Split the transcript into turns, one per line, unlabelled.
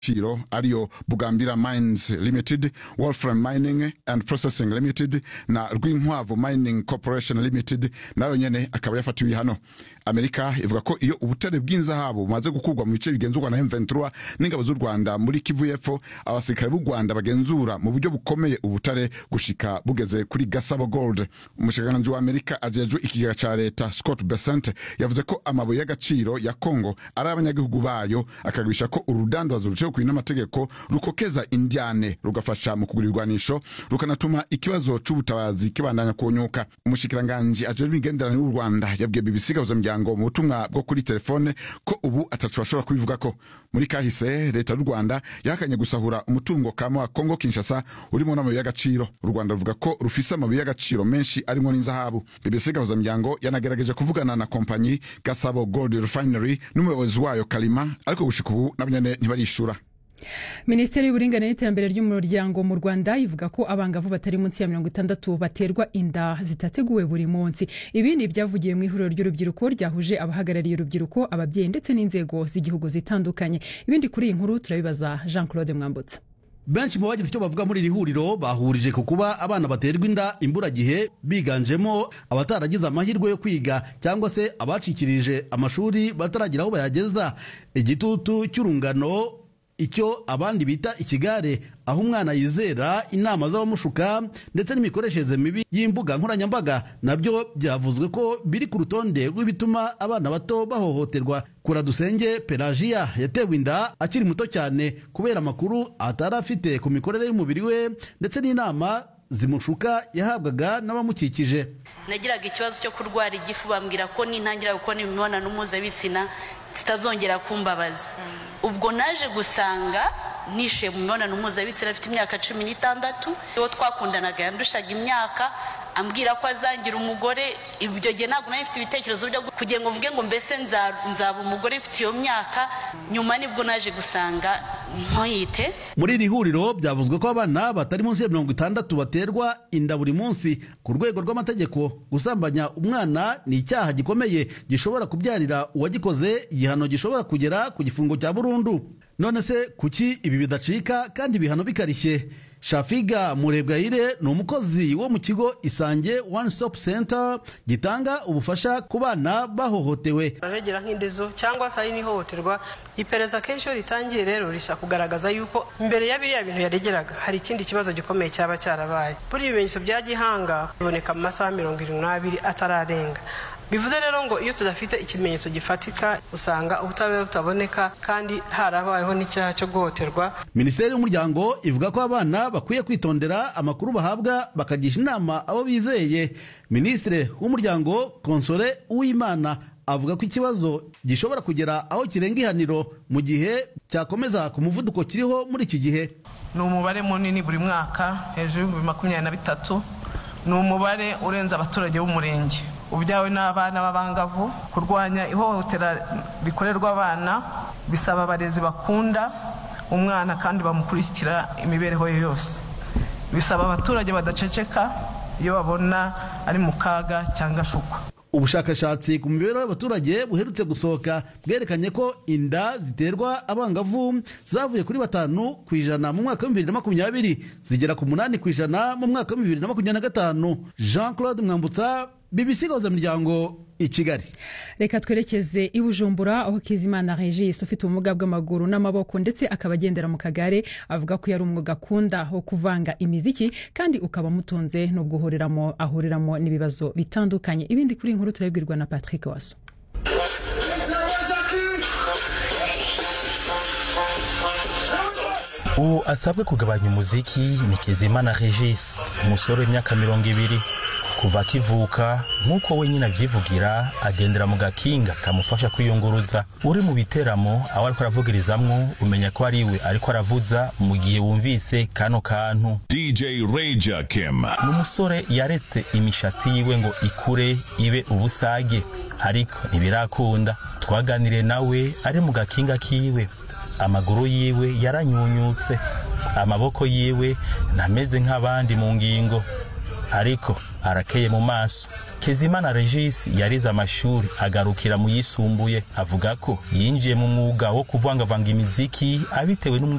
Chiro ariyo Bugambira Mines Limited, Wolfram Mining and Processing Limited na Rwinkwavu Mining Corporation Limited nayo nyene akaba yafatiwe hano. Amerika ivuga ko iyo ubutare bw'inzahabu bumaze gukurwa mu bice bigenzurwa na M23 n'ingabo z'u Rwanda muri Kivu y'Epfo, abasirikare b'u Rwanda bagenzura mu buryo bukomeye ubutare gushika bugeze kuri Gasabo Gold. Umushikiranganji wa Amerika ajejwe ikigega ca leta Scott Bessent yavuze ko amabuye y'agaciro ya Kongo ari abanyagihugu bayo akagabisha ko urudandazwa ruciye kuri n'amategeko rukokeza indyane rugafasha mu kugura irwanisho rukanatuma ikibazo c'ubutabazi kibandanya kunyuka umushikiranganji ajejwe imigenderanire y'u Rwanda yabwiye BBC gahuza muryango mu butumwa bwo kuri telefone ko ubu atacu bashobora kubivugako muri kahise leta y'u Rwanda yahakanye gusahura umutungo kama wa Kongo Kinshasa urimo n'amabuye y'agaciro u Rwanda ruvuga ko rufise amabuye y'agaciro menshi arimo n'inzahabu BBC gahuza muryango yanagerageje kuvugana na kompanyi Gasabo Gold Refinery n'umuyobozi wayo Kalima ariko gushika ubu nabanyene ntibarishura
minisiteri y'uburinganire n'iterambere ry'umuryango mu rwanda ivuga ko abangavu batari munsi ya mirongo itandatu baterwa inda zitateguwe buri munsi ibi ni ibyavugiye mu ihuriro ry'urubyiruko ryahuje abahagarariye urubyiruko ababyeyi ndetse n'inzego z'igihugu zitandukanye ibindi kuri iyi nkuru turabibaza jean claude mwambutsa
benshi mu bagize icyo bavuga muri iri huriro bahurije ku kuba abana baterwa inda imburagihe biganjemo abataragize amahirwe yo kwiga cyangwa se abacikirije amashuri bataragira aho bayageza igitutu cy'urungano icyo abandi bita ikigare aho umwana yizera inama z'abamushuka ndetse n'imikoreshereze mibi y'imbuga nkoranyambaga nabyo byavuzwe ko biri ku rutonde rw'ibituma abana bato bahohoterwa kuradusenge pelagiya yatewe inda akiri muto cyane kubera amakuru atari afite ku mikorere y'umubiri we ndetse n'inama zimushuka yahabwaga n'abamukikije
nagiraga ikibazo cyo kurwara igifu bambwira ko nintangira gukora imibonano mpuzabitsina zitazongera kumbabaza ubwo naje gusanga nishe mu mibonano mpuzabitsina afite imyaka cumi n'itandatu uwo twakundanaga yandushaga imyaka ambwira ko azangira umugore ibyo gihe ntabwo nari mfite ibitekerezo byo kugira ngo mvuge ngo mbese nzaba umugore mfite iyo myaka nyuma nibwo naje gusanga ntoyite
muri iri huriro byavuzwe ko abana batari munsi ya mirongo itandatu baterwa inda buri munsi ku rwego rw'amategeko gusambanya umwana ni icyaha gikomeye gishobora kubyarira uwagikoze igihano gishobora kugera ku gifungo cya burundu none se kuki ibi bidacika kandi ibihano bikarishye shafiga murebwayire ni umukozi wo mu kigo isange one stop center gitanga ubufasha ku bana bahohotewe
baragera nk'indezo cyangwa se hari n'ihohoterwa iperereza kenshi iyo ritangiye rero rishaka kugaragaza yuko mbere ya biriya bintu yaregeraga hari ikindi kibazo gikomeye cyaba cyarabaye buri ibimenyetso bya gihanga biboneka mu masaha mirongo irindwi n'abiri atararenga bivuze rero ngo iyo tudafite ikimenyetso gifatika usanga ubutabera butaboneka kandi harabayeho n'icyaha cyo guhohoterwa
minisiteri y'umuryango ivuga ko abana bakwiye kwitondera amakuru bahabwa bakagisha inama abo bizeye minisitiri w'umuryango konsole uwimana avuga ko ikibazo gishobora kugera aho kirenga ihaniro mu gihe cyakomeza ku muvuduko kiriho muri iki gihe
ni umubare munini buri mwaka hejuru y'ibihumbi makumyabiri na bitatu ni umubare urenze abaturage b'umurenge ubyawe n'abana b'abangavu kurwanya ihohotera rikorerwa abana bisaba abarezi bakunda umwana kandi bamukurikira imibereho ye yose bisaba abaturage badaceceka iyo babona ari mu kaga cyangwa ashukwa
ubushakashatsi ku mibereho y'abaturage buherutse gusohoka bwerekanye ko inda ziterwa abangavu zavuye kuri batanu ku ijana mu mwaka wa bibiri na makumyabiri zigera ku munani ku ijana mu mwaka wa bibiri na makumyabiri na gatanu jean claude mwambutsa BBC miryango i Kigali
reka twerekeze i Bujumbura aho Kizimana Regis ufite ubumuga bw'amaguru n'amaboko ndetse akaba agendera mu kagare avuga ko yari umwuga akunda wo kuvanga imiziki kandi ukaba mutunze no guhuriramo ahuriramo n'ibibazo bitandukanye ibindi kuri inkuru turabibwirwa na Patrick Waso
ubu asabwe kugabanya umuziki ni Kizimana Regis umusore w'imyaka mirongo ibiri kuva akivuka nk'uko wenyine avyivugira agendera mu gakinga kamufasha kwiyunguruza uri mu biteramo aho ariko aravugirizamwo umenya ko ari we ariko aravuza mu gihe wumvise kano kantu
DJ Reja Kim
ni umusore yaretse imishatsi yiwe ngo ikure ibe ubusage ariko ntibirakunda twaganiriye nawe ari mu gakinga kiwe amaguru yiwe yaranyunyutse amaboko yiwe ntameze nk'abandi mu ngingo ariko arakeye mu maso kezimana regis yarize amashuri agarukira mu yisumbuye avuga ko yinjiye mu mwuga wo kuvangavanga imiziki abitewe